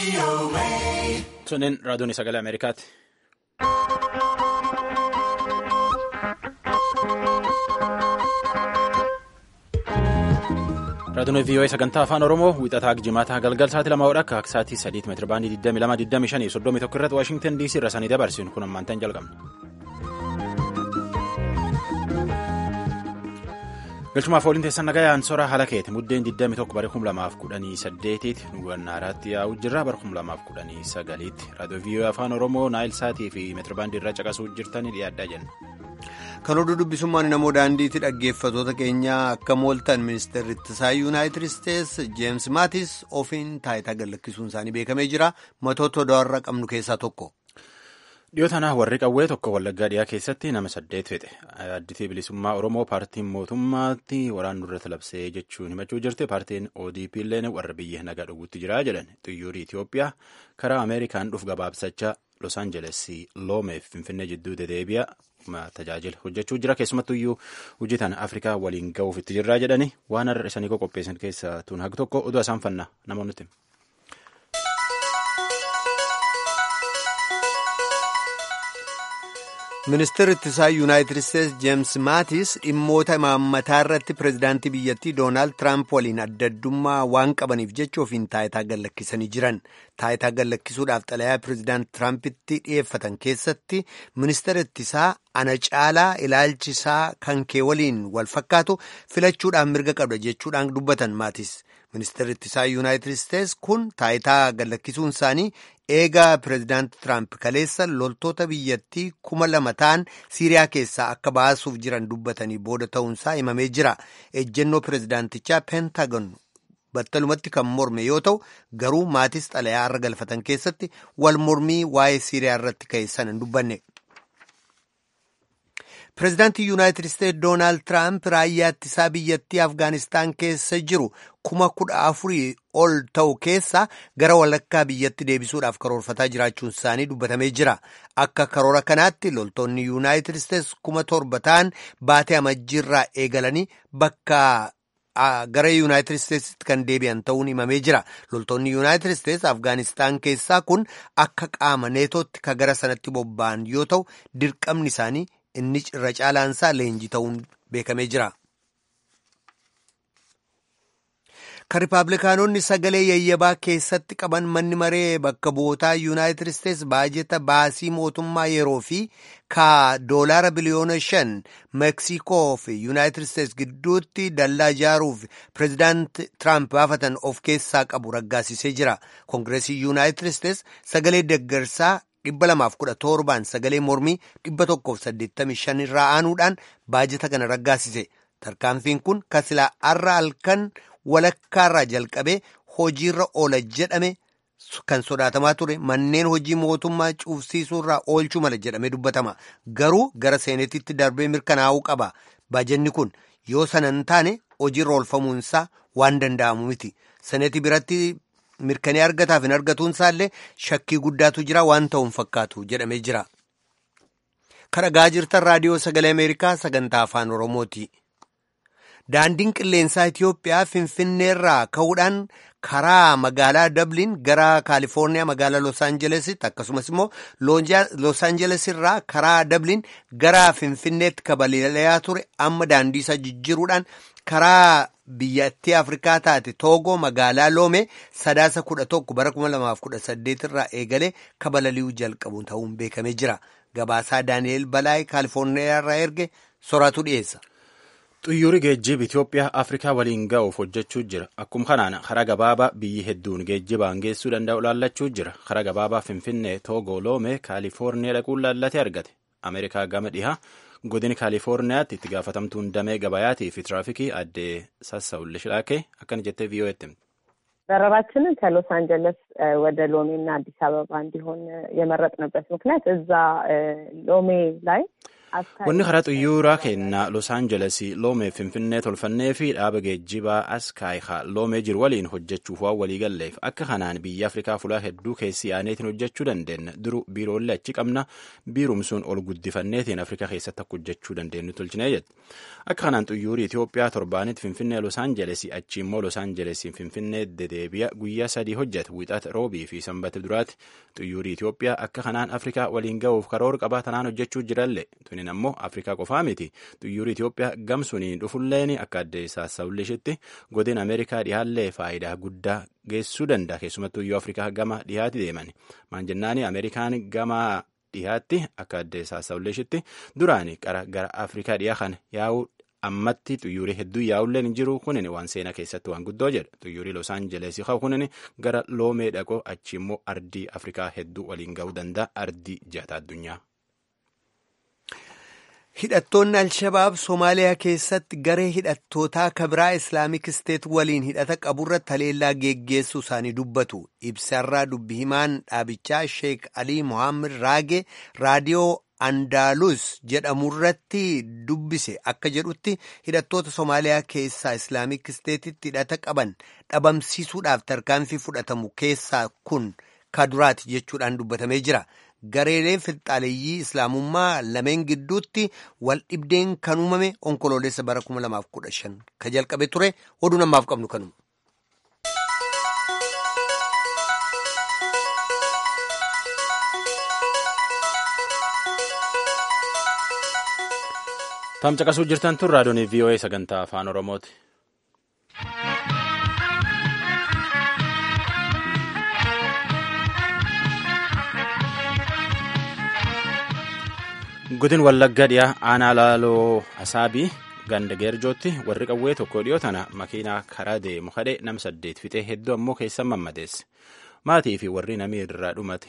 Sunneen raadiyoon sagalee Ameerikaati. Raadiyoon VOA sagantaa afaan Oromoo wixataa jimaata galgal sa'aatii lama hodha akka sa'aatii sadiitti meetira baandii 22 25 irratti Waashingtan DC irra sanii dabarsinu kun ammaantan jalqabna. Galchumaaf ooliin teessan nagayaan sora haala keeti muddeen 21 bara 2018tti nu gannaaraatti yaa'u jirra bara 2019tti raadiyoo VOA afaan Oromoo naayil saatii fi meetira baandii irra caqasuu jirtanii dhiyaaddaa jenna. Kan oduu dubbisummaan namoo daandiitti dhaggeeffatoota keenyaa akka mooltan ministeerri ittisaa yuunaayitid isteetsi jeems maatis ofiin taayitaa gallakkisuun isaanii beekamee jira matoota odaarra qabnu keessaa tokko. Dhiyoo tanaa warri qawwee tokko wallaggaa dhiyaa keessatti nama saddeet fixe additii bilisummaa oromoo paartiin mootummaatti waraannu irratti labsee jechuun himachuu jirti paartiin ODP illee warra biyya nagaa dhowwutti jira jedhan xiyyoorri Itoophiyaa karaa Ameerikaan dhufu gabaabsachaa Los Angeles loomeef finfinnee jidduu dedeebi'a tajaajila hojjechuu jira keessumattuu iyyuu hojii tana Afrikaa waliin ga'uuf itti jirraa jedhani waan har'a isanii qopheessan keessaa tun haga tokko oduu isaan fanna namoonni ministeerri ittisaa yuunaayitid isteetsi jeems maatis dhimmoota imaammataa irratti pireezidaantii biyyattii doonaald tiraamp waliin adda addummaa waan qabaniif jecha ofiin taayitaa gallakkisanii jiran taayitaa gallakkisuudhaaf xalayaa pireezidaant tiraampitti dhiyeeffatan keessatti ministeerri ittisaa ana caalaa ilaalchisaa kan kee waliin wal fakkaatu filachuudhaan mirga qabda jechuudhaan dubbatan maatis ministeerri ittisaa yuunaayitid isteetsi kun taayitaa gallakkisuun isaanii eegaa pireezidaant tiraamp kaleessa loltoota biyyattii kuma lama ta'an siiriyaa keessaa akka baasuuf jiran dubbatanii booda ta'uunsaa himamee jira ejjennoo pireezidaantichaa peentagon battalumatti kan morme yoo ta'u garuu maatis xalayaa irra galfatan keessatti wal mormii waa'ee siiriyaa irratti ka'e sana hin dubbanne. pireezidaantii yuunaayitid isteetsi doonaald tiraamp raayyaa ittisaa biyyattii afgaanistaan keessa jiru kuma kudha afurii ol ta'u keessa gara walakkaa biyyatti deebisuudhaaf karoorfataa jiraachuun isaanii dubbatamee jira akka karoora kanaatti loltoonni yuunaayitid isteetsi kuma torba ta'an baatee amajjiirraa eegalanii bakka gara yuunaayitid isteetsitti kan deebi'an ta'uun himamee jira loltoonni yuunaayitid isteetsi afgaanistaan keessaa kun akka qaama neetootti ka gara sanatti bobba'an yoo ta'u dirqamni isaanii inni irra caalaansaa leenjii ta'uun beekamee jira. kan riipaablikaanonni sagalee yayyabaa keessatti qaban manni maree bakka bu'ootaa yuunaayitid isteetsi baajeta baasii mootummaa yeroo fi ka doolaara biliyoona shan meeksikoo fi yuunaayitid isteetsi gidduutti dallaa ijaaruuf pireezidaant tiraamp baafatan of keessaa qabu raggaasisee jira koongireesii yuunaayitid isteetsi sagalee deggersaa dhibba lamaaf kudha torbaan sagalee mormii dhibba tokkoof saddeettamii shan irraa aanuudhaan baajeta kana raggaasise tarkaanfiin kun kasilaa arra halkan walakkaarraa jalqabee hojiirra oola jedhame kan sodaatamaa ture manneen hojii mootummaa cuufsiisuurraa oolchuu mala jedhamee dubbatama garuu gara seenetitti darbee mirkanaa'uu qaba baajenni kun yoo sana hin taane hojiirra oolfamuunsaa waan danda'amu miti senetii biratti mirkanee argataaf hin argatuun isaallee shakkii guddaatu jira waan ta'uun fakkaatu jedhamee jira. kan dhagaa jirtan raadiyoo sagalee ameerikaa sagantaa afaan oromooti. daandiin qilleensaa Itiyoophiyaa finfinneerraa ka'uudhaan karaa magaalaa Dabliin gara Kaalifoorniyaa magaalaa Los Aanjelesitti akkasumas immoo Los Aanjeles irraa karaa Dabliin gara Finfinneetti kabalali'aa ture amma daandii isaa jijjiiruudhaan karaa biyyattii Afrikaa taate Toogoo magaalaa Loome sadaasa kudha tokko bara kuma lamaaf kudha saddeet irraa eegalee kabalali'uu jalqabu ta'uun beekamee jira. Gabaasaa Daani'eel Balaay Kaalifoorniyaa irraa erge soraatu dhiyeessa. Xiyyoorri geejjiba Itoophiyaa Afrikaa waliin ga'uuf hojjechuu jira. Akkuma kanaan karaa gabaabaa biyyi hedduun geejjibaan geessuu danda'u laallachuu jira. Karaa gabaabaa Finfinnee, Toogoo, Loome, Kaalifoorniyaa dhaquun laallatee argate. Ameerikaa gama dhihaa godina Kaalifoorniyaatti itti gaafatamtuun damee gabayaatii fi tiraafikii addee Sassawulli Shilaakee akkana jettee ቪኦኤtti በረራችንን ከሎስ አንጀለስ ወደ ሎሜ እና አዲስ አበባ እንዲሆን የመረጥንበት ምክንያት እዛ ሎሜ ላይ Wanni karaa xuyyuuraa kennaa Los Angeles loomee Finfinnee tolfannee fi dhaaba geejjibaa Askaayikaa loomee jiru waliin hojjechuuf waan walii galleef akka kanaan biyya Afrikaa fulaa hedduu keessi aaneetiin hojjechuu dandeenya. Duru biiroolee achi qabna biirumsuun ol guddifanneetiin Afrikaa keessatti akka hojjechuu dandeenyu tolchinee jedhe. Akka kanaan xuyyuurii Itoophiyaa torbaanitti Finfinnee Los Angeles achi immoo Los Angeles Finfinnee dedeebi'a guyyaa sadii hojjeta wixata roobii fi sanbata duraatti xuyyuurii Itoophiyaa akka kanaan Afrikaa waliin ga'uuf karoora qabaa tanaan hojjechuu jiralle. Tunin ammoo Afrikaa qofaa miti xuyyuurii Itoophiyaa gamsuniin dhufulleen akka adde sassawlishitti godin Ameerikaa dhihaallee faayidaa guddaa geessuu danda'a keessumattuu iyyuu Afrikaa gama dhihaatti deeman maan jennaani Ameerikaan gama dhihaatti akka adde sassawlishitti duraani qara gara Afrikaa dhiyaa kana yaa'uu ammatti xuyyuurii hedduu yaa'ulleen hin jiru kunin waan seenaa keessatti waan guddoo jedha xuyyuurii Los Angeles haa kunin gara loomee dhaqoo achi immoo ardii Afrikaa hedduu waliin ga'uu danda'a ardii jaataa addunyaa. Hidhattoonni Alshabaab Somaaliyaa keessatti garee hidhattootaa kabiraa Islaamik Isteet waliin hidhata qaburratti haleellaa geggeessuu isaanii dubbatu. Ibsarraa dubbi himaan dhaabichaa Sheek Alii Mohaammed Raage raadiyoo Andaalus jedhamurratti dubbise akka jedhutti hidhattoota Somaaliyaa keessaa Islaamik Isteetitti hidhata qaban dhabamsiisuudhaaf tarkaanfii fudhatamu keessaa kun kaduraati jechuudhaan dubbatamee jira. Gareeleen finxaaleeyyii islaamummaa lameen gidduutti wal dhibdeen kan uumame onkoloolessa bara 2015 ka jalqabe ture oduu namaaf qabnu kanuma. Tamcaqasuu jirtan tun raadiyoon VOA sagantaa afaan Oromooti. Godin Wallagga dhiyaa aanaa laaloo Asaabii ganda geerjootti warri qawwee tokko dhiyoo tana makiinaa karaa deemu kadhee nam saddeet fixee hedduu ammoo keessa mammadeesse. Maatii fi warri namii irraa dhumate.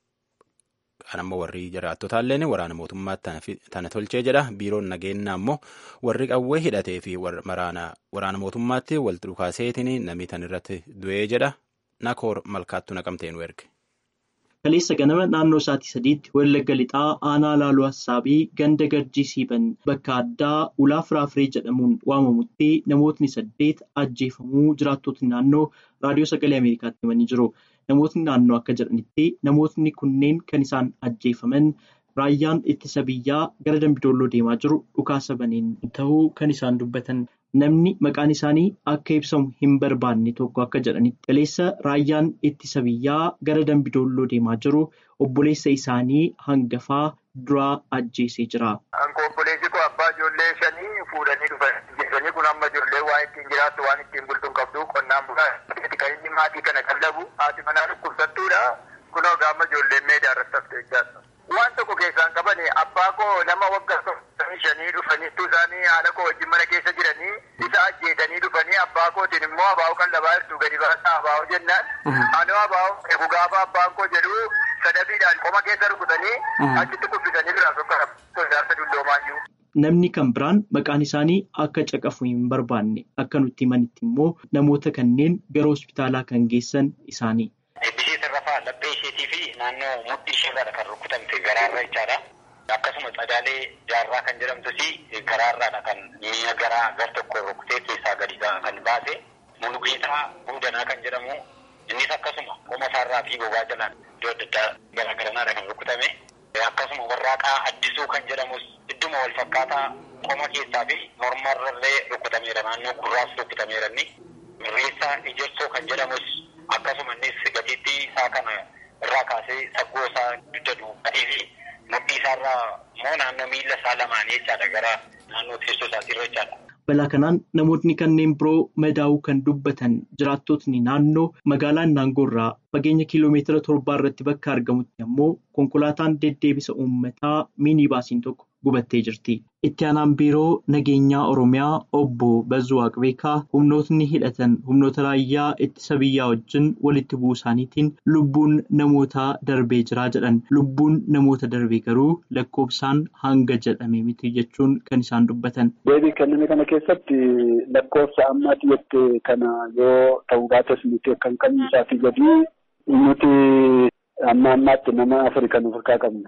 Kan ammoo warri jiraattotaalleen waraana mootummaatti tana tolchee jedha. Biiroon nageenyaa ammoo warri qawwee hidhatee fi waraana mootummaatti wal dhukaaseetiin namii tan irratti du'ee jedha. Nakoor malkaattu naqamtee nu erge. Kaleessa ganama naannoo sa'aatii sadiitti Wallagga Lixaa aanaa laaloo Assaabii ganda Garjii Siiban bakka addaa ulaa Firaafiree jedhamuun waamamutti namootni saddeet ajjeefamuu jiraattotni naannoo raadiyoo sagalee Ameerikaatti himanii jiru. Namootni naannoo akka jedhanitti namootni kunneen kan isaan ajjeefaman raayyaan ittisa biyyaa gara Dambidolloo deemaa jiru dhukaasa baneen ta'uu kan isaan dubbatan. Namni maqaan isaanii akka ibsamu hin barbaanne tokko akka jedhanitti kaleessa raayyaan ittisa biyyaa gara Dambidolloo deemaa jiru obboleessa isaanii hangafaa duraa ajjeesee jira. Obboleessi koo abbaa ijoollee shanii fuudhanii dhufan. Ijoollee kun amma ijoollee waan ittiin jiraattu waan ittiin bultu hin qabdu qonnaan bulaa kan inni maatii kana qallabu haati manaa dhukkubsattuudha. Kunoo gaama ijoolleen meedaa irratti hafte jechaadha. Waan tokko keessaan qabani abbaa koo nama waggaa shanii dhufaniitu isaanii haala koo wajjin mana keessa jiranii isa ajjeesanii dhufanii abbaa kootiin immoo abaa'oo kan labaa jirtu gadi baasaa abaa'oo jennaan anoo abaa'oo eegu gaafa abbaan koo jedhu sadafiidhaan qoma keessa rukutanii achitti kuffisanii biraa tokko sodaarsa dulloomaayyu. Namni kan biraan maqaan isaanii akka caqafu hin barbaanne akka nutti himanitti immoo namoota kanneen gara hospitaalaa kan geessan isaanii. Ishee tarrafaa laphee isheetii fi naannoo mudhii isheerraa kan rukutamte garaarra jechaadha. Akkasuma Tsadaalee Jaarraa kan jedhamtus garaarraadha kan mi'a garaa gar tokko rukutee keessaa gadi kan baase. Mulugeetaa Buudanaa kan jedhamu innis akkasuma qoma isaarraa fi bobaa jalaan iddoo adda addaa garaagaranaadha kan rukutame. Akkasuma warraaqaa addisuu kan jedhamus idduma wal fakkaataa qoma keessaa fi mormarrallee rukutameera naannoo gurraas rukutameera inni. Mirreessaa Ijarsoo kan jedhamus akkasuma innis gatiittii isaa kana irraa kaasee saggoo isaa dugda duubatee fi mudhii isaarraa immoo naannoo miila isaa lamaanii jechaadha gara naannoo teessoo isaatirra jechaadha. Balaa kanaan namootni kanneen biroo madaa'uu kan dubbatan jiraattotni naannoo magaalaa Naangoorraa fageenya kiiloomeetira torbaa irratti bakka argamutti ammoo konkolaataan deddeebisa uummataa miinibaasiin tokko gubattee jirti. Itti aanaan biiroo nageenyaa Oromiyaa obbo Bazzuu Waaqbeekaa humnootni hidhatan humnoota raayyaa ittisa biyyaa wajjin walitti bu'uu isaaniitiin lubbuun namootaa darbee jiraa jedhan. Lubbuun namoota darbee garuu lakkoofsaan hanga jedhame miti jechuun kan isaan dubbatan. Deebii kenname kana keessatti lakkoofsa ammaatti jette kana yoo ta'uu baates nuti kan qabnu isaatii gadi nuti amma ammaatti nama afuri kan of harkaa qabna.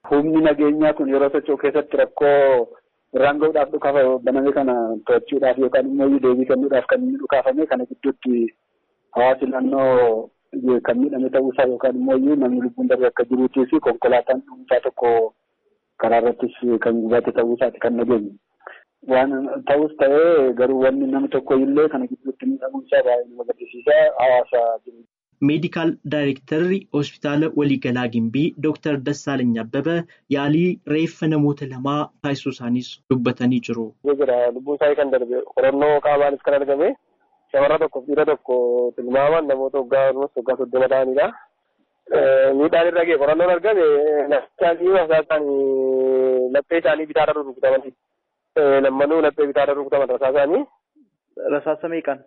Humni nageenyaa kun yeroo socho'u keessatti rakkoo irraan gahuudhaaf dhukaasa baname kana to'achuudhaaf yookaan immoo deebii kennuudhaaf kan inni dhukaafame kana gidduutti hawaasi naannoo kan miidhame ta'uusaa yookaan immoo namni lubbuun darbe akka jiruutii fi konkolaataan dhuunfaa tokko karaa irrattis kan gubate ta'uusaati kan nageenye. Waan ta'us ta'ee garuu wanni namni tokko illee kana gidduutti miidhamuunsaa baay'ee nama gaddisiisaa hawaasa jiru. meedikaal daayirektarri hospitaala waliigalaa gimbii dooktar Dassaalany Abbabaa yaalii reeffa namoota lamaa taasisuu isaaniis dubbatanii jiru. Jira lubbuun isaanii kan darbe qorannoo qaamaanis kan argame shamarra tokko dhiira tokko tilmaaman namoota waggaa waggaa soddoma ta'anidha. Miidhaan irra ga'e qorannoon argame isaanii rasaasaan laphee isaanii bitaarra rurrukutamanii lammanuu laphee bitaarra rurrukutaman rasaasaanii. Rasaasa meeqaan?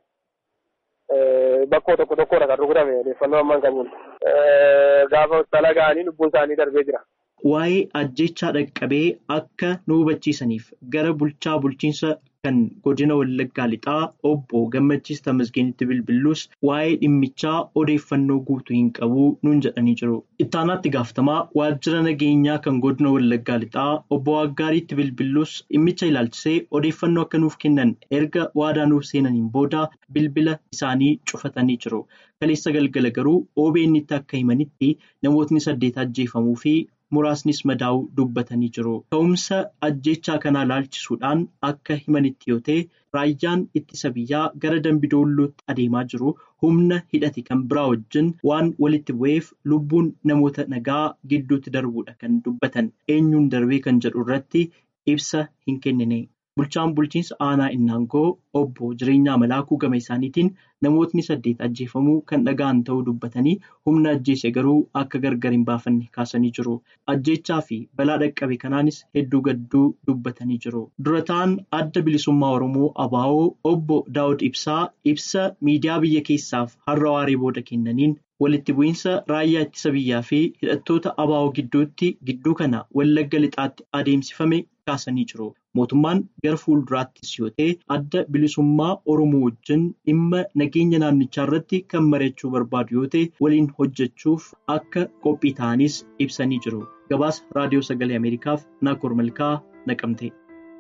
Bakkoo tokko tokkodha kan rukutame odeeffannoo ammaan qabuun gaafa hospitaala ga'anii lubbuun isaanii darbee jira. Waa'ee ajjechaa dhaqqabee akka nu hubachiisaniif gara bulchaa bulchiinsa kan godina Wallaggaa Lixaa obbo Gammachiis Tamasgeenitti bilbiluus waa'ee dhimmichaa odeeffannoo guutuu hin qabu nuun jedhanii jiru. Ittaanaatti gaafatamaa waajjira nageenyaa kan godina Wallaggaa Lixaa obbo Waggaariitti bilbiluus dhimmicha ilaalchisee odeeffannoo akka nuuf kennan erga waadaa nuuf seenaniin booda bilbila isaanii cufatanii jiru. Kaleessa galgala garuu OBN itti akka himanitti namootni saddeet ajjeefamuu fi muraasnis madaa'uu dubbatanii jiru. Ka'umsa ajjechaa kanaa ilaalchisuudhaan akka himanitti yoo ta'e raayyaan ittisa biyyaa gara Dambidoollootti adeemaa jiru humna hidhate kan biraa wajjin waan walitti bu'eef lubbuun namoota nagaa gidduutti darbuudha kan dubbatan eenyuun darbee kan jedhu irratti ibsa hin kennine. Bulchaan bulchiinsa aanaa Innaangoo obbo Jireenyaa Malaakuu gama isaaniitiin namootni saddeet ajjeefamuu kan dhaga'an ta'uu dubbatanii humna ajjeese garuu akka gargar hin baafanne kaasanii jiru. Ajjechaa fi balaa dhaqqabe kanaanis hedduu gadduu dubbatanii jiru. Dura ta'an adda bilisummaa Oromoo ABO obbo Daawud Ibsaa ibsa miidiyaa biyya keessaaf har'a waaree booda kennaniin walitti bu'iinsa raayyaa ittisa biyyaa fi hidhattoota ABO gidduutti gidduu kana wallagga lixaatti adeemsifame kaasanii jiru. Mootummaan gara fuulduraattis yoo ta'e adda bilisummaa Oromoo wajjin dhimma nageenya naannichaa irratti kan mari'achuu barbaadu yoo ta'e waliin hojjechuuf akka qophii ta'anis ibsanii jiru. Gabaasa Raadiyoo Sagalee Ameerikaaf Naakoor Malkaa naqamte.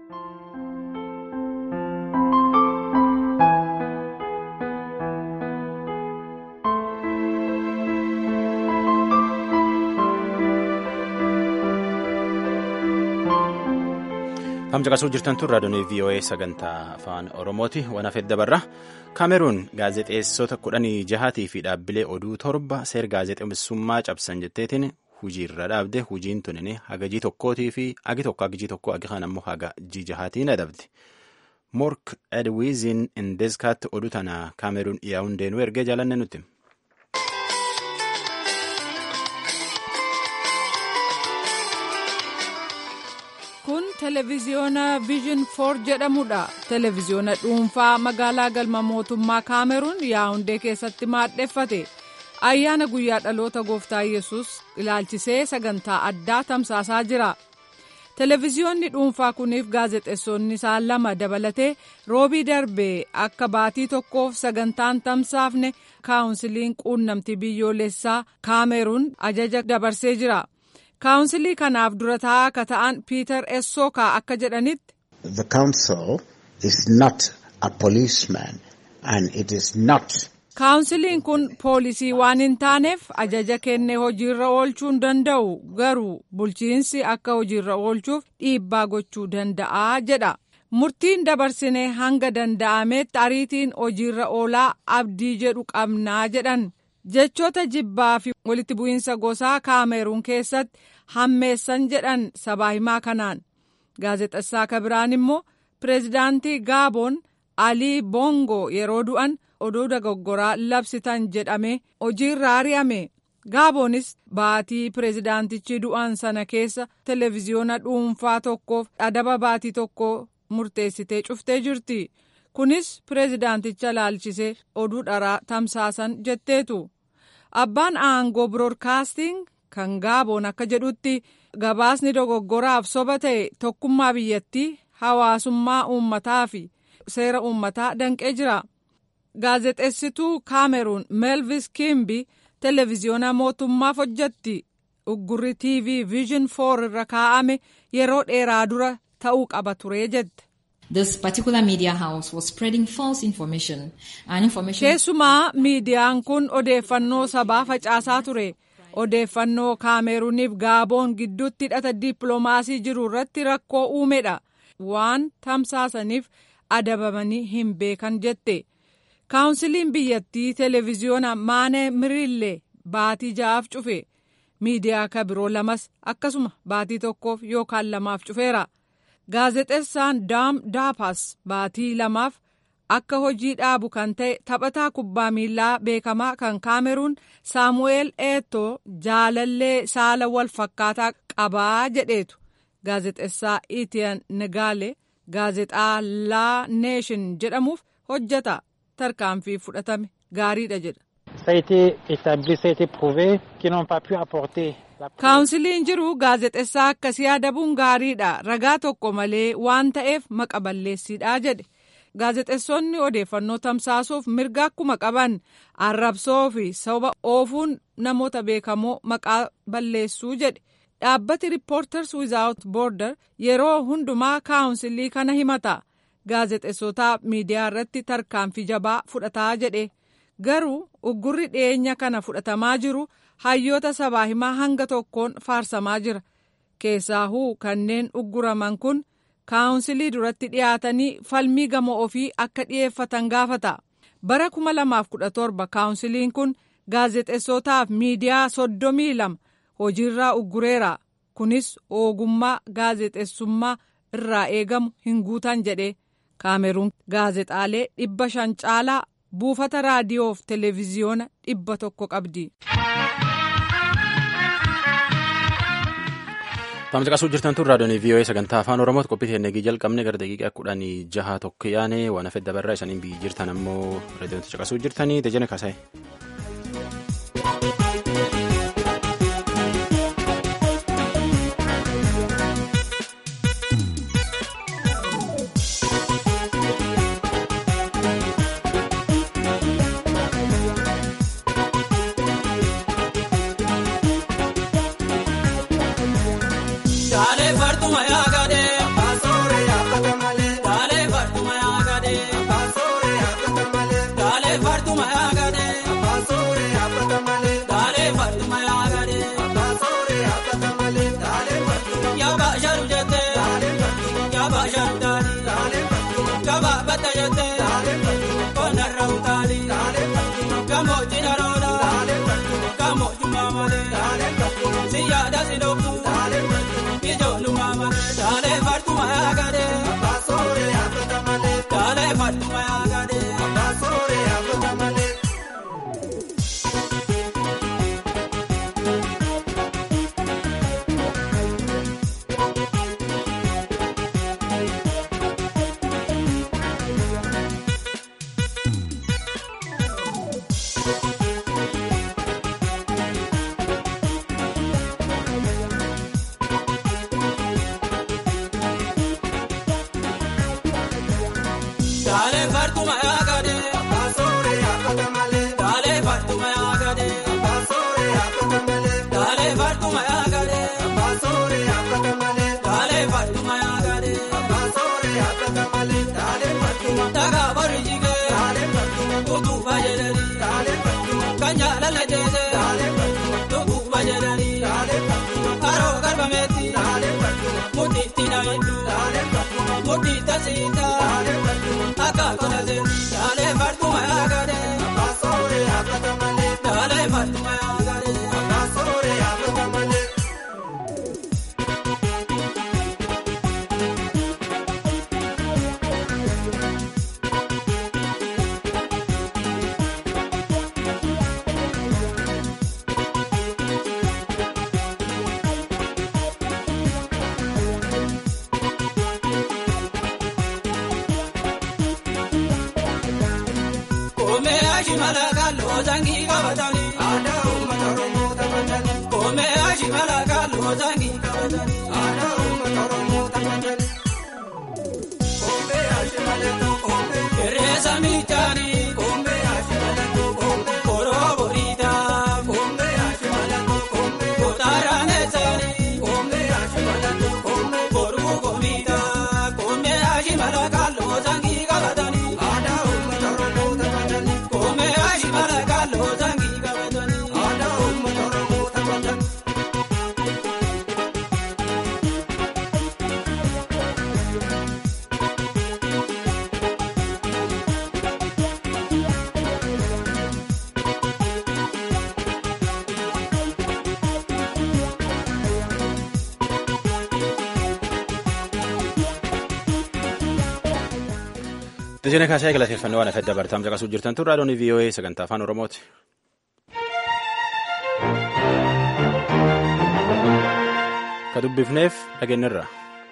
Hamja qasuu jirtan tun raadiyoon VOA sagantaa afaan Oromooti. Waan hafeef dabarra. Kaameruun gaazexeessota kudhanii jahatii fi dhaabbilee oduu torba seer gaazexeessummaa cabsan jetteetiin hojiirra dhaabde. Hojiin tunin hagajii tokkootii fi agi tokko hagijii tokko agi kan ammoo hagajii jahaatiin adabde. Mork Edwiizin Indeskaatti oduu tana Kaameruun dhiyaa'uun deenuu ergee jaalanne nuti. kun televiziyoona viizhin foor jedhamudha televiziyoona dhuunfaa magaalaa galma mootummaa kaameruun yaawundee keessatti maadheffate ayyaana guyyaa dhaloota gooftaa yesus ilaalchisee sagantaa addaa tamsaasaa jira televiziyoonni dhuunfaa kuniif gaazexeessonni isaa lama dabalatee roobii darbee akka baatii tokkoof sagantaan tamsaafne kaawunsiliin quunnamtii biyyoolessaa kaameruun ajaja dabarsee jira. kaawunsilii kanaaf dura taa'aa akka ta'an piiter essookaa akka jedhanitti. The council is not a policeman and it is not. kaawunsiliin kun poolisii waan hin taaneef ajaja kennee hojiirra oolchuu hin danda'u garuu bulchiinsi akka hojiirra oolchuuf dhiibbaa gochuu danda'a jedha. murtiin dabarsinee hanga danda'ametti ariitiin hojiirra oolaa abdii jedhu qabnaa jedhan. jechoota jibbaa fi walitti bu'iinsa gosaa kaameruun keessatti hammeessan jedhan sabaa himaa kanaan gaazexessaa kabiraan immoo pireezidaantii gaaboon alii boongo yeroo du'an oduu dogoggoraa labsitan jedhame hojiirra ari'ame gaaboonis baatii pireezidaantichi du'an sana keessa televiziyoona dhuunfaa tokkoof adaba baatii tokko murteessitee cuftee jirti. kunis pireezidaanticha laalchisee oduu dharaa tamsaasan jetteetu abbaan aangoo biroodkaasting kan gaaboon akka jedhutti gabaasni dogoggoraaf soba ta'e tokkummaa biyyattii hawaasummaa uummataa fi seera uummataa danqee jira gaazexeessituu kaameruun meelvis kiimbi televiziyoona mootummaaf hojjetti uggurri tv vision 4 irra kaa'ame yeroo dheeraa dura ta'uu qaba ture jette. This particular media house was spreading false information and information. Keessumaa miidiyaan kun odeeffannoo sabaa facaasaa ture. Odeeffannoo kaameruuniif gaaboon gidduutti hidhata dippiloomaasii jiru irratti rakkoo uumedha. Waan tamsaasaniif adabamanii hin beekan jette. Kaawunsiliin biyyattii televezyiyoona Maanee Miriillee baatii ja'aaf cufe. Miidiyaa ka biroo lamas akkasuma baatii tokkoof yookaan lamaaf cufeera. Gaazexeessaan Daam Daapas baatii lamaaf akka hojii dhaabu kan ta'e taphataa kubbaa miilaa beekamaa kan kaameruun saamu'eel eetoo jaalallee saala wal fakkaataa qabaa jedheetu gaazexeessaa itiyan negaale gaazexaa laa neeshin jedhamuuf hojjeta tarkaanfii fudhatame gaariidha jedha. kaawunsiliin jiru gaazexeessaa akkasii adabuun gaariidha ragaa tokko malee waan ta'eef maqa balleessiidha jedhe. gaazexeessonni odeeffannoo tamsaasuuf mirga akkuma qaban arrabsoo fi soba oofuun namoota beekamoo maqaa balleessuu jedhe dhaabbati riippoorters wizaawut boorder yeroo hundumaa kaawunsilii kana himata gaazexeessotaa miidiyaa irratti tarkaanfii jabaa fudhataa jedhe garuu uggurri dhiyeenya kana fudhatamaa jiru hayyoota sabaa himaa hanga tokkoon faarsamaa jira keessaahuu kanneen ugguraman kun. kaawunsilii duratti dhiyaatanii falmii gama ofii akka dhiyeeffatan gaafata bara 2017 kaawunsiliin kun gaazexeessotaaf miidiyaa soddomii lama hojiirraa uggureera kunis ogummaa gaazexeessummaa irraa eegamu hin guutan jedhe kaameruun gaazexaalee dhibba shan caalaa buufata raadiyoof televezyiyoona dhibba tokko qabdi. Taamsa qasuu jirtan tun raadiyoon VOA sagantaa afaan Oromooti qophii teennegii jalqabne gara daqiiqaa kudhanii jaha tokko yaane waan hafe dabarraa isaniin biyyi jirtan ammoo raadiyoon caqasuu jirtanii dejene kaasa'e. Koroo boriidhaa. Tijjanii kaasee galateeffannoo waan afedda bartaam caqasuu jirtan tun raadiyoon VOA sagantaa afaan Oromooti. Ka dubbifneef dhageenyirra.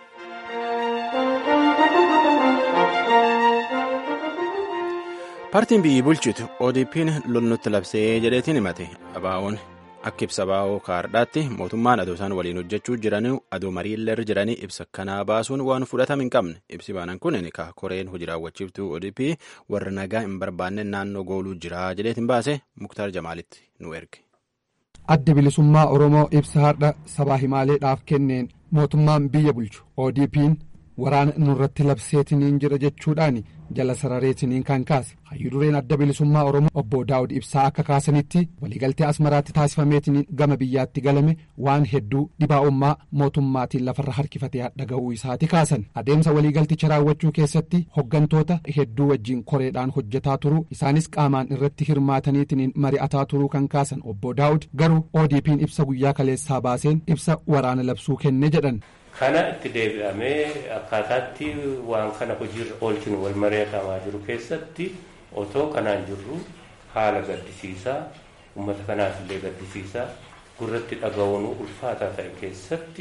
Paartiin biyyi bulchitu ODP'n lolnutti labsee jedheetiin himate abaa'oon akka ibsa baa'oo kaardhaatti mootummaan adoo isaan waliin hojjechuu jiran adoo mariillee jiranii ibsa kanaa baasuun waan fudhatama hin qabne ibsi baanan kun ka koreen hojii raawwachiiftuu ODP warra nagaa hin barbaanne naannoo gooluu jira jedheetiin baase muktaar jamaalitti nu erge. adda bilisummaa oromoo ibsa har'a sabaa himaaleedhaaf kenneen mootummaan biyya bulchu ODP'n waraana nurratti labseetiniin jira jechuudhaan jala sarareetiniin kan kaase hayyudureen adda bilisummaa oromoo obbo daawud ibsaa akka kaasanitti waliigaltee asmaraatti taasifameetiniin gama biyyaatti galame waan hedduu dhibaa'ummaa mootummaatiin lafarra harkifatee hadha ga'uu isaati kaasan adeemsa waliigalticha raawwachuu keessatti hoggantoota hedduu wajjiin koreedhaan hojjetaa turuu isaanis qaamaan irratti hirmaataniitiniin mari'ataa turuu kan kaasan obbo daawud garuu odp'n ibsa guyyaa kaleessaa baaseen ibsa waraana labsuu kenne jedhan. kana itti deebi'amee akkaataatti waan kana hojiirra oolchinu wal mari'atamaa jiru keessatti otoo kanaan jirru haala gaddisiisaa uummata kanaaf illee gaddisiisaa gurratti dhaga'uun ulfaataa ta'e keessatti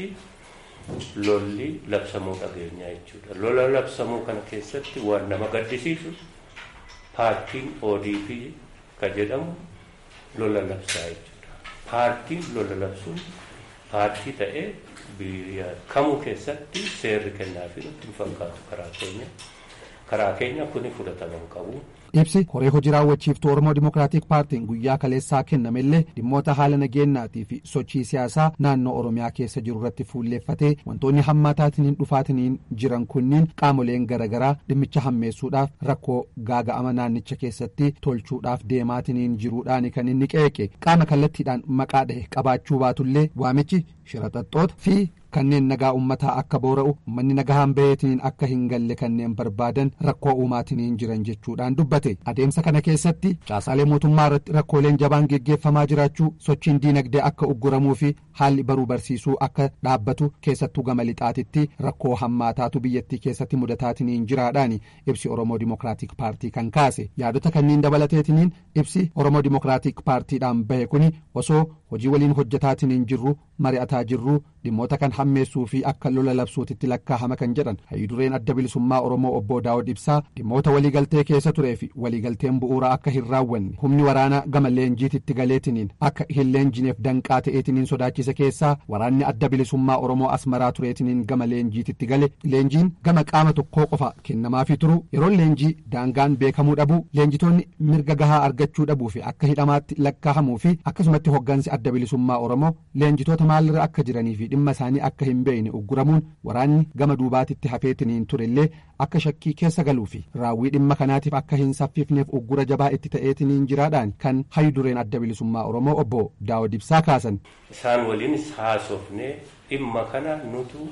lolli labsamuu dhageenyaa jechuudha. Lola labsamuu kana keessatti waan nama gaddisiisu paartiin ODP ka jedhamu lola labsaa jechuudha. Paartiin lola labsuun paartii ta'ee biyya kamuu keessatti seerri kennaafi nutti hin fakkaatu karaa keenya karaa keenya kuni fudhatama hin qabu. ibsi koree hojii raawwachiiftuu oromoo dimokiraatik paartiin guyyaa kaleessaa kennamellee dhimmoota haala nageenyaatii fi sochii siyaasaa naannoo oromiyaa keessa jiru irratti fuulleeffatee wantoonni hammaataatiniin dhufaatiniin jiran kunniin qaamoleen garaagaraa dhimmicha hammeessuudhaaf rakkoo gaaga'ama naannicha keessatti tolchuudhaaf deemaatiniin jiruudhaan kan inni qeeqe qaama kallattiidhaan maqaa dhahe qabaachuu baatullee waamichi shiraxaxxoota fi kanneen nagaa ummataa akka boora'u ummanni nagahaan baheetiniin akka hin galle kanneen barbaadan rakkoo uumaatiniin jiran jechuudhaan dubbate adeemsa kana keessatti caasaalee mootummaa irratti rakkooleen jabaan geggeeffamaa jiraachuu sochiin diinagdee akka ugguramuu fi haalli baruu barsiisuu akka dhaabbatu keessattuu gama lixaatitti rakkoo hammaataatu biyyattii keessatti mudataatiniin jiraadhaan ibsi oromoo dimokiraatik paartii kan kaase yaadota kanneen dabalateetiniin ibsi oromoo dimokiraatik paartiidhaan bahe kuni osoo hojii waliin hojjetaatiniin jirru mari'ataa jirru dhimmoota kan hammeessuu fi akka lola labsuutitti lakkaa'ama kan jedhan hayyudureen adda bilisummaa oromoo obbo daawud ibsaa dhimmoota waliigaltee keessa turee fi waliigalteen bu'uuraa akka hin raawwanne humni waraanaa gama leenjiititti galeetiniin akka hin leenjineef danqaa ta'eetiniin sodaachise keessaa waraanni adda bilisummaa oromoo asmaraa tureetiniin gama leenjiititti gale leenjiin gama qaama tokkoo qofa kennamaafii turu yeroon leenjii daangaan beekamuu dhabuu leenjitoonni mirga gahaa argachuu dhabuu fi akka hidhamaatti lakkaa'amuu fi akkasumatti hoggansi adda bilisummaa oromoo leenjitoota maalirra akka jiranii fi dhimma isaanii akka hin beekne ugguramuun waraanni gama duubaatitti hafeetiniin turellee akka shakkii keessa galuu fi raawwii dhimma kanaatiif akka hin saffifneef uggura jabaa itti ta'eetiniin jiraadhaan kan hayyudureen adda bilisummaa oromoo obbo daawud ibsaa kaasan. isaan waliinis haasofne dhimma kana nutu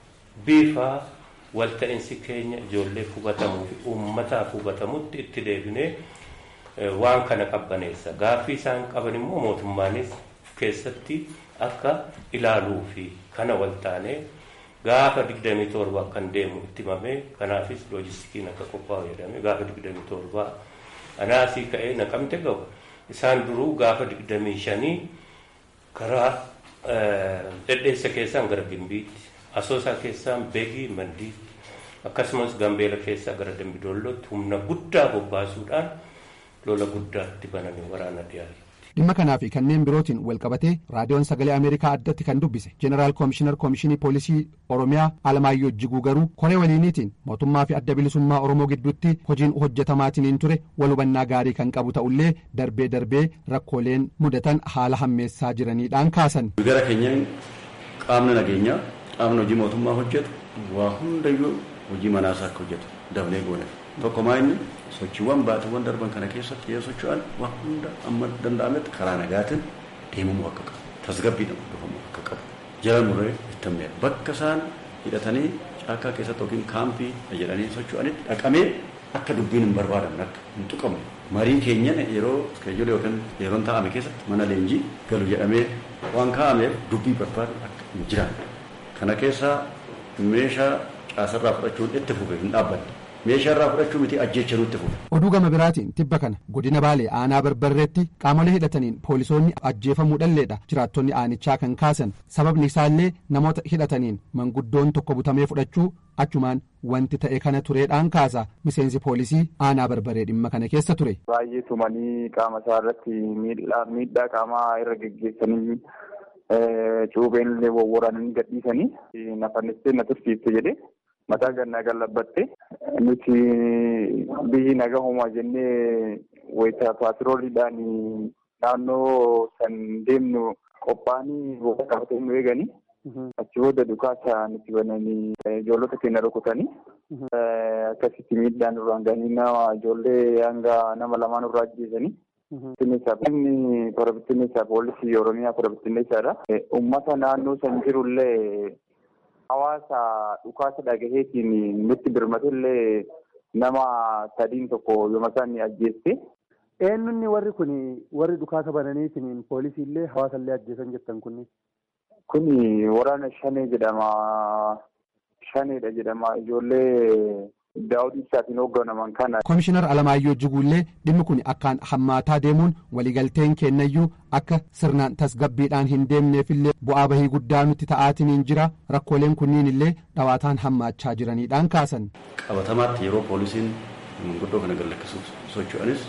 bifa walta'insi keenya ijoollee hubatamuu fi uummataaf hubatamutti itti deebinee waan kana qabbaneessa gaaffii isaan qaban immoo mootummaanis keessatti akka ilaaluu fi kana waltaanee gaafa 27 kan deemu itti himamee kanaafis loojistikiin akka qophaa'u jedhame gaafa 27 anaasii ka'ee naqamte ga'u isaan duruu gaafa 25 karaa dhedheessa keessaan gara gimbiitti asoosaa keessaan beegii mandiitti akkasumas gambeela keessaa gara dambidollootti humna guddaa bobbaasuudhaan lola guddaatti baname waraana dhiyaate. dhimma kanaa fi kanneen birootiin walqabatee raadiyoon sagalee ameerikaa addatti kan dubbise jeneraal koomishinar koomishinii poolisii oromiyaa alamaayyoo jiguu garuu koree waliiniitiin mootummaa fi adda bilisummaa oromoo gidduutti hojiin hojjetamaatiniin ture wal hubannaa gaarii kan qabu ta'ullee darbee darbee rakkooleen mudatan haala hammeessaa jiraniidhaan kaasan. gara keenyaan qaamni nageenyaa qaamni hojii mootummaa hojjetu waa hundayyuu hojii manaasaa akka hojjetu dabalee goone tokkomaa inni sochiiwwan baatiiwwan darban kana keessatti yoo socho'an waan hunda amma danda'ametti karaa nagaatiin deemamuu akka qabu tasgabbiidhaan hordofamuu akka qabu jala muree ittamee bakka isaan hidhatanii caakkaa keessatti yookiin kaampii jedhanii socho'anitti dhaqamee akka dubbiin hin barbaadamne akka hin tuqamne marii keenyan yeroo iskeejuula yookiin yeroon taa'ame keessatti mana leenjii galu jedhamee waan kaa'ameef dubbii barbaadu akka hin jiraanne kana keessaa meeshaa caasarraa fudhachuun itti fufe hin dhaabbanne meeshaarraa fudhachuu miti ajjecha nutti fuudha. oduu gama biraatiin tibba kana godina baalee aanaa barbarreetti qaamolee hidhataniin poolisoonni ajjeefamuu dhalleedha jiraattonni aanichaa kan kaasan sababni isaallee namoota hidhataniin manguddoon tokko butamee fudhachuu achumaan wanti ta'e kana tureedhaan kaasa miseensi poolisii aanaa barbaree dhimma kana keessa ture. baay'ee tumanii qaama isaa irratti miidhaa qaamaa irra geggeessanii cuubeen illee wawwaraananii gadhiisanii nafannistee na tursiifte jedhe mataa gannaa gallabbatte nuti biyyi naga homaa jennee wayita paatirooliidhaan naannoo san deemnu qophaa'anii booda qabatee nu eeganii achi booda dhukaasa nuti bananii ijoollota keenya rukutanii akkasitti miidhaan nurraan gahanii nama ijoollee hanga nama lamaan irraa ajjeesanii. Bittinneessaaf inni kora bittinneessaa poolisii Oromiyaa kora bittinneessaadha. Uummata naannoo san jirullee hawaasa dhukaasa dhagaheetiin nutti birmatellee nama sadiin tokko yooma isaan ni ajjeeste. Eenyunni warri kun warri dhukaasa bananiitiin poolisii illee hawaasa illee ajjeesan jettan kunni. Kuni waraana shanee jedhama. Shaneedha jedhama. Ijoollee daawud ibsaatiin hoogganaman kana. Komishinar Alamaayyoo Jiguullee dhimmi kun akkaan hammaataa deemuun waliigalteen kennayyuu akka sirnaan tasgabbiidhaan hin deemneefillee bu'aa bahii guddaa nutti ta'aatiin jira rakkooleen kunniin illee dhawaataan hammaachaa jiraniidhaan kaasan. Qabatamaatti yeroo poolisiin manguddoo kana gallakkisuuf socho'anis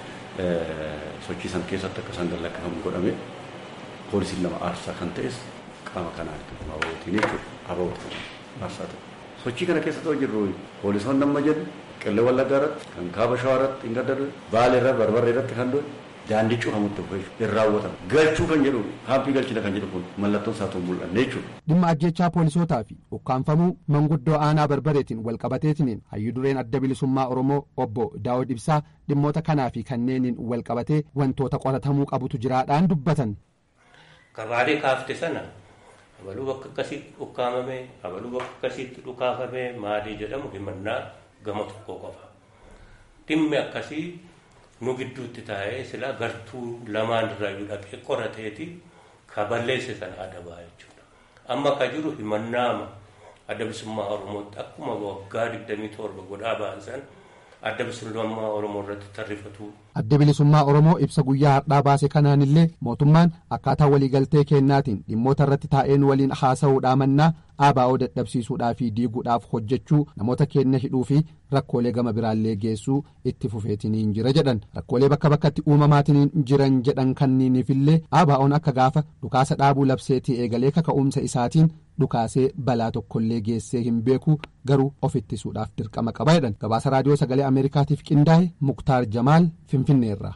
sochii san keessatti akka isaan gallakkifamu godhame poolisiin lama aarsaa kan ta'es qaama kanaan abawootiin jechuudha abawootiin aarsaa ta'e. sochii kana keessa ta'u jirru poolisoonni amma jedhu qillee wallaggaa irratti kan kaaba shawaa irratti hin gaddarre baalee irra barbarree irratti kan doon daandii cufamutti hin raawwatamu galchuu kan jedhu haampii galchina kan jedhu kun mallattoon isaa ta'u mul'anne jechuudha. dhimma ajjechaa poolisootaa fi ukkaanfamuu manguddoo aanaa barbareetiin walqabateetiniin hayyuu dureen adda bilisummaa oromoo obbo daawud ibsaa dhimmoota kanaa fi kanneeniin walqabatee wantoota qoratamuu qabutu jiraadhaan dubbatan. Gabaalee kaafte sana abaluu bakka akkasitti ukkaamame abaluu bakka akkasitti dhukaafame maalii jedhamu himannaa gama tokko qofa dhimmi akkasii nu gidduutti taa'ee sila gartuu lamaan irraayyuu dhaqee qorateeti ka balleesse sana adabaa jechuudha amma ka jiru himannaama adda bilisummaa oromootti akkuma waggaa digdamii torba godhaa baasan adda bilisummaa oromoo irratti tarrifatu. adda bilisummaa oromoo ibsa guyyaa har'aa baase kanaan illee mootummaan akkaataa waliigaltee kennaatiin dhimmoota irratti taa'een waliin haasa'uudhaa mannaa ABO dadhabsiisuudhaa fi diiguudhaaf hojjechuu namoota keenya hidhuu fi rakkoolee gama biraallee geessuu itti fufeetiniin jira jedhan rakkoolee bakka bakkatti uumamaatiniin jiran jedhan kanniiniifillee ABO'n akka gaafa dhukaasa dhaabuu labseetii eegalee kaka'umsa isaatiin dhukaasee balaa tokkollee geessee hin beeku garuu of ittisuudhaaf dirqama qaba jedhan gabaasa raadiyoo sagalee ameerikaatiif qindaa'e muktaar jamaal finfinneerra.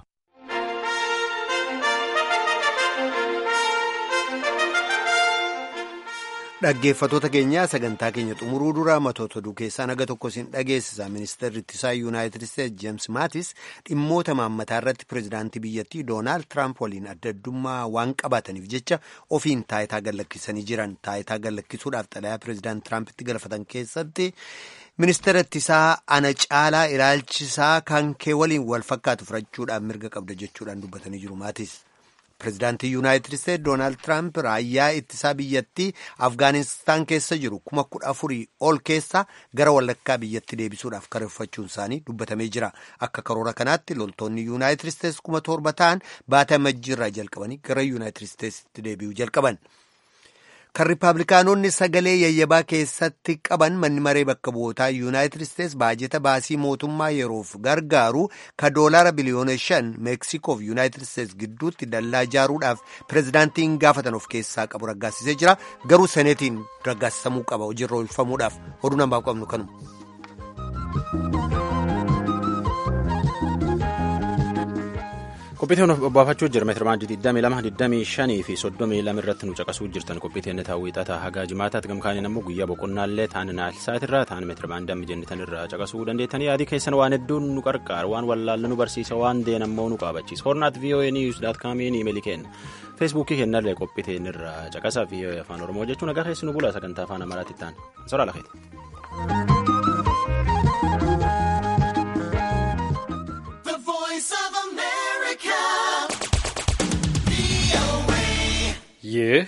dhaggeeffatoota keenyaa sagantaa keenya xumuruu dura matoota oduu keessaa naga tokko isin dhageessisa ministeerri ittisaa yuunaayitid isteetsi jeems maatis dhimmoota maammataa irratti pirezidaantii biyyattii doonaald tiraamp waliin adda addummaa waan qabaataniif jecha ofiin taayitaa gallakkisanii jiran taayitaa gallakkisuudhaaf xalayaa pirezidaant tiraampitti galfatan keessatti ministeera ittisaa ana caalaa ilaalchisaa kan kee waliin wal fakkaatu fudhachuudhaan mirga qabda jechuudhaan dubbatanii jiru maatis. pirezidaantii yuunaayitid isteetsi doonaald tiraamp raayyaa ittisaa biyyattii afgaanistaan keessa jiru kuma kudha afurii ol keessa gara walakkaa biyyatti deebisuudhaaf kareeffachuun isaanii dubbatamee jira akka karoora kanaatti loltoonni yuunaayitid isteetsi kuma torba ta'an baatii amajjiirraa jalqabanii gara yuunaayitid isteetsitti deebi'uu jalqaban. kan riippaabilikaanonni sagalee yayyabaa keessatti qaban manni maree bakka bu'ootaa yuunaayitid isteetsi baajeta baasii mootummaa yeroof gargaaru ka doolaara biliyoona shan meeksikoof yuunaayitid isteetsi gidduutti dallaa ijaaruudhaaf pirezidaantiin gaafatan of keessaa qabu raggaasisee jira garuu seneetiin raggaasisamuu qaba hojiirra oolfamuudhaaf oduu namaaf qabnu kanuma. qophiiteen obbaafachuu jira meetirmaandii 22 25 fi 32 irratti nu caqasuu jirtan qophiiteen taawwixataa hagaa jimaataatti gamkaaniin ammoo guyyaa boqonnaallee taan naasaatirraa taan meetirmaandii amma jennitan irraa caqasuu dandeettanii yaadii keessan waan hedduun nu qarqaara waan wallaalle nu barsiisa waan deen ammoo nu qaabachiisa hornaat voa news daat kaamiin imeelii kenna feesbuukii kennallee qophiiteen irraa caqasa voa afaan oromoo jechuun nagaa keessi nu bula sagantaa afaan amaaraatti ta'an soraa lafeeti. ይህ